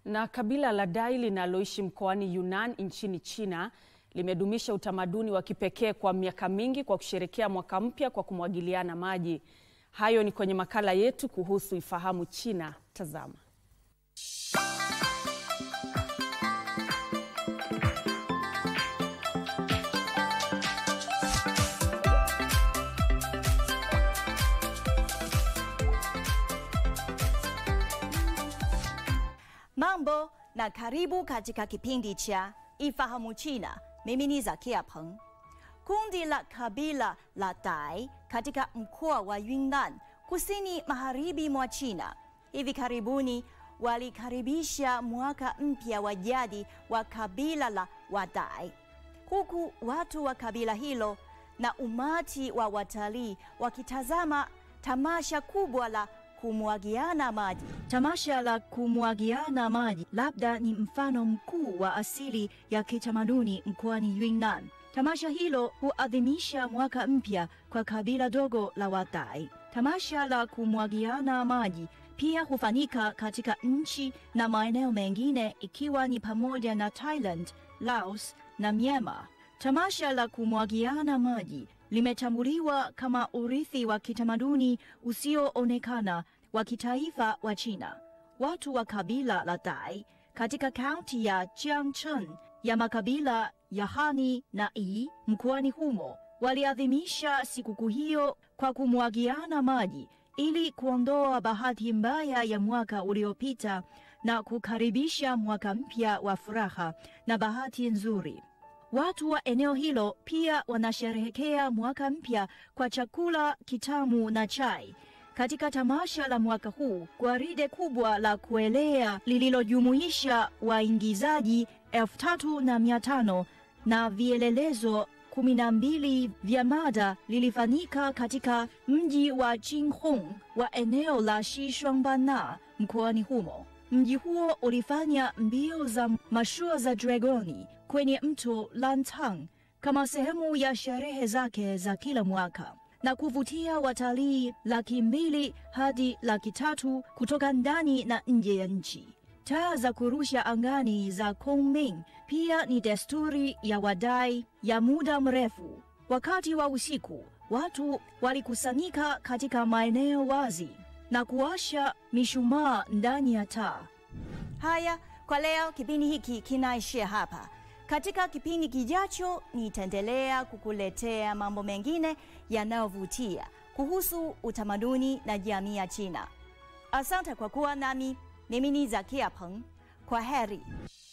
Na kabila la Dai linaloishi mkoani Yunnan nchini China limedumisha utamaduni wa kipekee kwa miaka mingi kwa kusherehekea mwaka mpya kwa kumwagiliana maji. Hayo ni kwenye makala yetu kuhusu Ifahamu China. Tazama. Mambo na karibu katika kipindi cha Ifahamu China. Mimi ni Zakia Peng. Kundi la kabila la Dai katika mkoa wa Yunnan, kusini magharibi mwa China, hivi karibuni walikaribisha mwaka mpya wa jadi wa kabila la Wadai, huku watu wa kabila hilo na umati wa watalii wakitazama tamasha kubwa la kumwagiana maji. Tamasha la kumwagiana maji labda ni mfano mkuu wa asili ya kitamaduni mkoani Yunnan. Tamasha hilo huadhimisha mwaka mpya kwa kabila dogo la Wadai. Tamasha la kumwagiana maji pia hufanyika katika nchi na maeneo mengine ikiwa ni pamoja na Thailand, Laos na Myanmar. Tamasha la kumwagiana maji limetambuliwa kama urithi wa kitamaduni usioonekana wa kitaifa wa China. Watu wa kabila la Dai katika kaunti ya Jiangchen ya makabila ya Han na Yi mkoani humo waliadhimisha sikukuu hiyo kwa kumwagiana maji ili kuondoa bahati mbaya ya mwaka uliopita na kukaribisha mwaka mpya wa furaha na bahati nzuri. Watu wa eneo hilo pia wanasherehekea mwaka mpya kwa chakula kitamu na chai. Katika tamasha la mwaka huu, gwaride kubwa la kuelea lililojumuisha waingizaji elfu tatu na mia tano na vielelezo kumi na mbili vya mada lilifanyika katika mji wa Jinhong wa eneo la Xishuangbanna mkoani humo. Mji huo ulifanya mbio za mashua za dragoni kwenye mto Lantang kama sehemu ya sherehe zake za kila mwaka na kuvutia watalii laki mbili hadi laki tatu kutoka ndani na nje ya nchi. Taa za kurusha angani za Kongming pia ni desturi ya Wadai ya muda mrefu. Wakati wa usiku, watu walikusanyika katika maeneo wazi na kuwasha mishumaa ndani ya taa. Haya, kwa leo kipindi hiki kinaishia hapa. Katika kipindi kijacho nitaendelea kukuletea mambo mengine yanayovutia kuhusu utamaduni na jamii ya China. Asante kwa kuwa nami. Mimi ni Zakia Peng. Kwa heri.